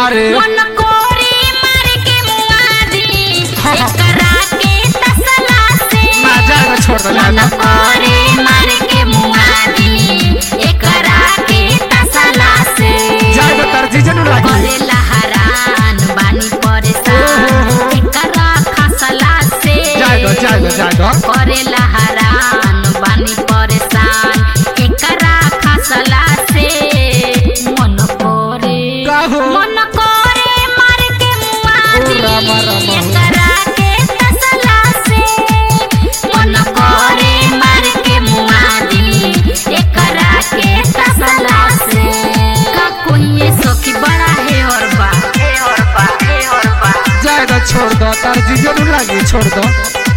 रे मन कोरी मार के मुआदी एकरा के तसला से ना जाएगा छोड़ दो मन जाएगा कोरी मार के मुआदी एकरा के तसला से जाएगा तार जीजे नु लागी करेला हरान बानी परेशान एकरा खसला से जाएगा जाएगा जाएगा करेला हरान बानी परेशान एकरा खसला से मन करे का हो? मन करे मार के मुआदी ओ रामा, रामा। एकरा के तसला से मन करे मार के मुआदी एकरा के तसला से का कोई ये सखी बड़ा है और बा है और बा है और बा जाएगा छोड़ दो तार जीजे नु लागी छोड़ दो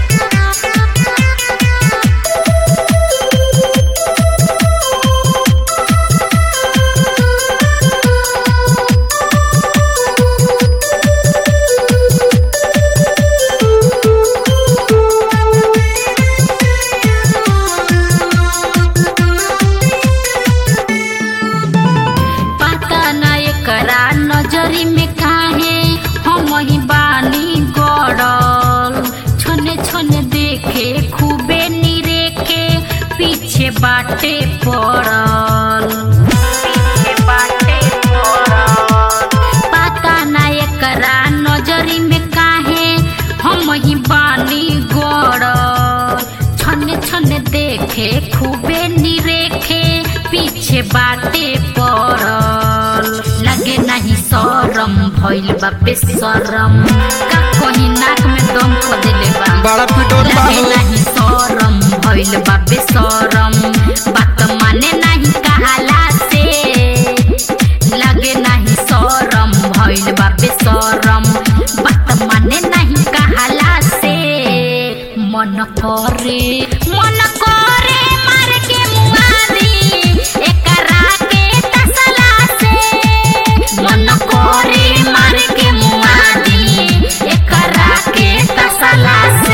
पता न एकरा नजरी में काहे हम ही बानी गड़ल छने छने देखे खूबे निरेखे पीछे बाटे पड़ल पीछे बाटे पड़ल पता न एकरा नजरी में काहे हम ही बानी गड़ल छने छने देखे खूबे निरेखे पीछे बाटे पड़ल लगे नहीं शरम भइल बा बेशरम का कहीं नाक में दम खो देले बा बड़ा पिटोर लगे बाहो नहीं शरम भइल बा बेशरम बात माने नहीं कहाला से लगे नहीं शरम भइल बा बेशरम बात माने नहीं कहाला से मन करे मन करे मार के मुआदी एकरा के तसला से मन करे मार के मुआदी एकरा के तसला से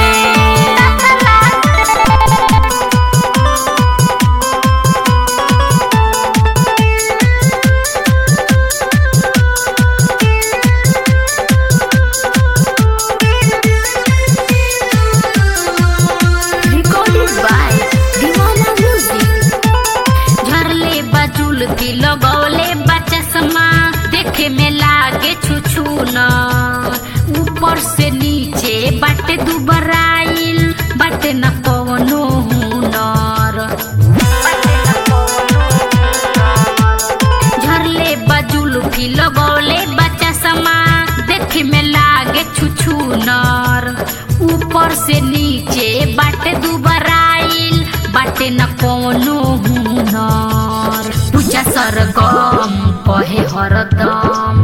recorded by Divana Music. झरले बजुल की लगौले बचसमा देखे में लागे छुछु न ऊपर से नीचे बाटे दुबराइल बाटे न कवनो हुनर झरले बजुल की लगौले बचसमा देखे में लागे छुछु नर ऊपर से नीचे बाटे दुबराइल बाटे न कोनो हुनर पूजा सरगम कहे हरदम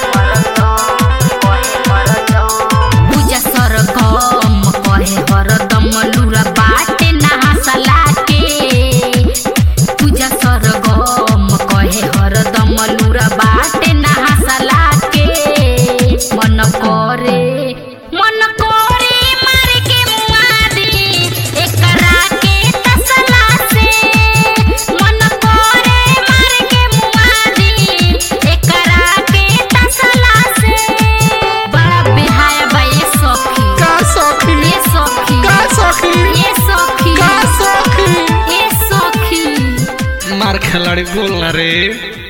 पूजा सरगम कहे हरदम लुरा बाटे नहासला के पूजा सरगम कहे हरदम लुरा बाटे नहासला के मन करे मन करे मार के मुआदी एकरा के तसला से मन करे मार के मुआदी एकरा के तसला से बड़ा बेहाया बा ये सखी का सखी ये सखी का सखी ये सखी का सखी ये सखी मार खिलाड़ी बोल ना रे